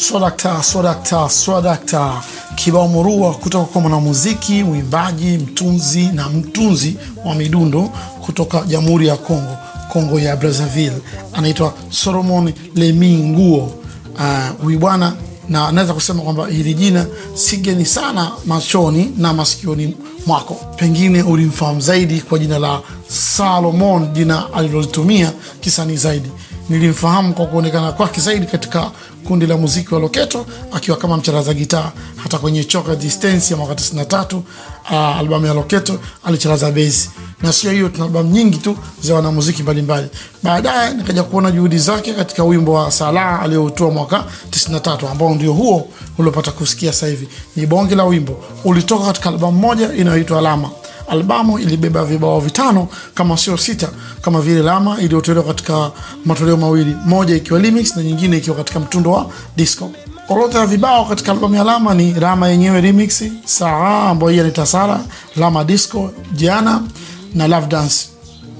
Swadakta, swadakta, swadakta, kibao murua kutoka kwa mwanamuziki, mwimbaji, mtunzi na mtunzi wa midundo kutoka Jamhuri ya Kongo, Kongo ya Brazzaville, anaitwa Solomon Lemi Nguo. Huyu uh, bwana na naweza kusema kwamba hili jina si geni sana machoni na masikioni mwako. Pengine ulimfahamu zaidi kwa jina la Salomon, jina alilolitumia kisanii zaidi. Nilimfahamu kwa kuonekana kwake zaidi katika kundi la muziki wa Loketo akiwa kama mcharaza gitaa. Hata kwenye Choka Distance ya mwaka 93 uh, albamu ya Loketo alicharaza bezi, na sio hiyo, tuna albamu nyingi tu za wanamuziki mbalimbali. Baadaye nikaja kuona juhudi zake katika wimbo wa Salaa aliyoutoa mwaka 93 ambao ndio huo uliopata kusikia sasa hivi. Ni bonge la wimbo, ulitoka katika albamu moja inayoitwa Alama. Albamu ilibeba vibao vitano kama sio sita, kama vile Lama iliyotolewa katika matoleo mawili, moja ikiwa remix na nyingine ikiwa katika mtundo wa disco. Orodha ya vibao katika albamu ya Lama ni Lama yenyewe remix, Saa ambayo hii anaita Sara, Lama disco, Jana na Love Dance.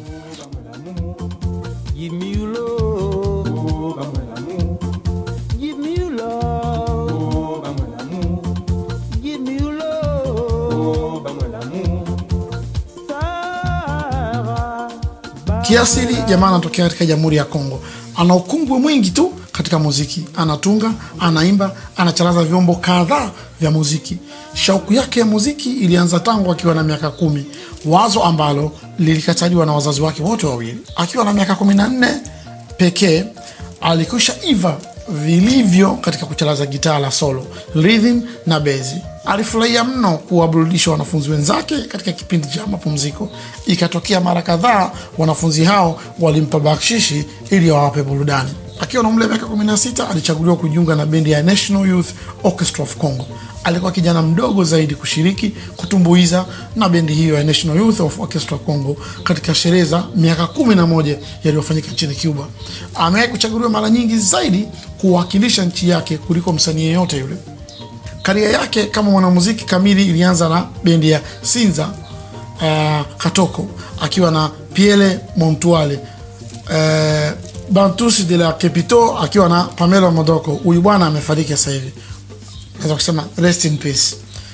Give me your love. Give me your love. Give me your love. Sarah. Kiasili jamaa anatokea katika Jamhuri ya Kongo, ana ukungwe mwingi tu katika muziki, anatunga, anaimba, anacharaza vyombo kadhaa vya muziki. Shauku yake ya muziki ilianza tangu akiwa na miaka kumi, wazo ambalo lilikataliwa na wazazi wake wote wawili. Akiwa na miaka kumi na nne pekee alikwisha iva vilivyo katika kucharaza gitaa la solo, rhythm na bezi. Alifurahia mno kuwaburudisha wanafunzi wenzake katika kipindi cha mapumziko. Ikatokea mara kadhaa wanafunzi hao walimpa bakshishi ili wawape burudani. Akiwa na umri wa miaka 16 alichaguliwa kujiunga na bendi ya National Youth Orchestra of Congo. Alikuwa kijana mdogo zaidi kushiriki kutumbuiza na bendi hiyo ya National Youth of Orchestra Congo katika sherehe za miaka kumi na moja yaliyofanyika nchini Cuba. Amewahi kuchaguliwa mara nyingi zaidi kuwakilisha nchi yake kuliko msanii yeyote yule. Karia yake kama mwanamuziki kamili ilianza na bendi ya Sinza uh, Katoko akiwa na Piele Montuale uh, Bantus de la Capito akiwa na Pamela Modoko. Huyu bwana amefariki sasa hivi, naweza kusema rest in peace,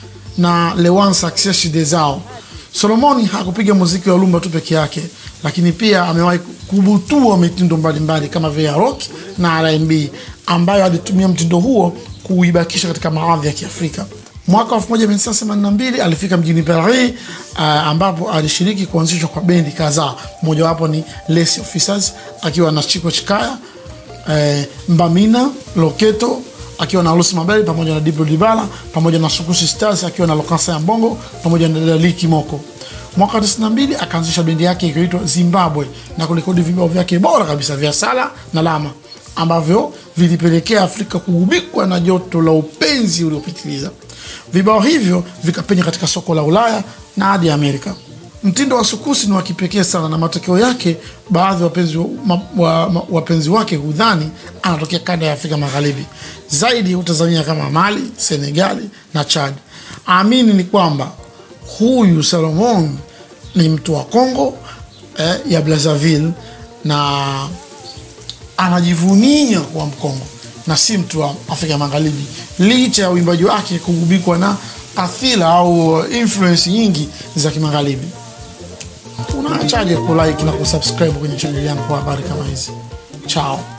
na Lewan Success Desao. Solomoni hakupiga muziki wa lumba tu peke yake, lakini pia amewahi kubutua mitindo mbalimbali kama vile ya rock na R&B ambayo alitumia mtindo huo kuibakisha katika maadhi ya Kiafrika. Mwaka 1982 alifika mjini Paris uh, ambapo alishiriki kuanzishwa kwa bendi kadhaa, mojawapo ni Les Officers akiwa na Chiko Chikaya, uh, Mbamina Loketo akiwa na Lucy Mabel pamoja na Dibro Dibala pamoja na Sukusi Stars akiwa na Lokasa ya Mbongo pamoja na Daliki Moko. Mwaka 92 akaanzisha bendi yake ikiitwa Zimbabwe na kurekodi vibao vyake bora kabisa vya Sala na Lama ambavyo vilipelekea Afrika kugubikwa na joto la upenzi uliopitiliza. Vibao hivyo vikapenya katika soko la Ulaya na hadi Amerika. Mtindo wa Sukusi ni wa kipekee sana, na matokeo yake baadhi ya wapenzi, wa, wa, wa, wapenzi wake hudhani anatokea kanda ya Afrika Magharibi, zaidi hutazamia kama Mali, Senegali na Chad. Amini ni kwamba huyu Salomon ni mtu wa Kongo eh, ya Brazzaville na anajivunia kuwa Mkongo na si mtu wa Afrika Magharibi, licha ya uimbaji wake kugubikwa na athira au influence nyingi za kimagharibi. Unaachaje kulike na kusubscribe kwenye chaneli yangu kwa habari kama hizi? Chao.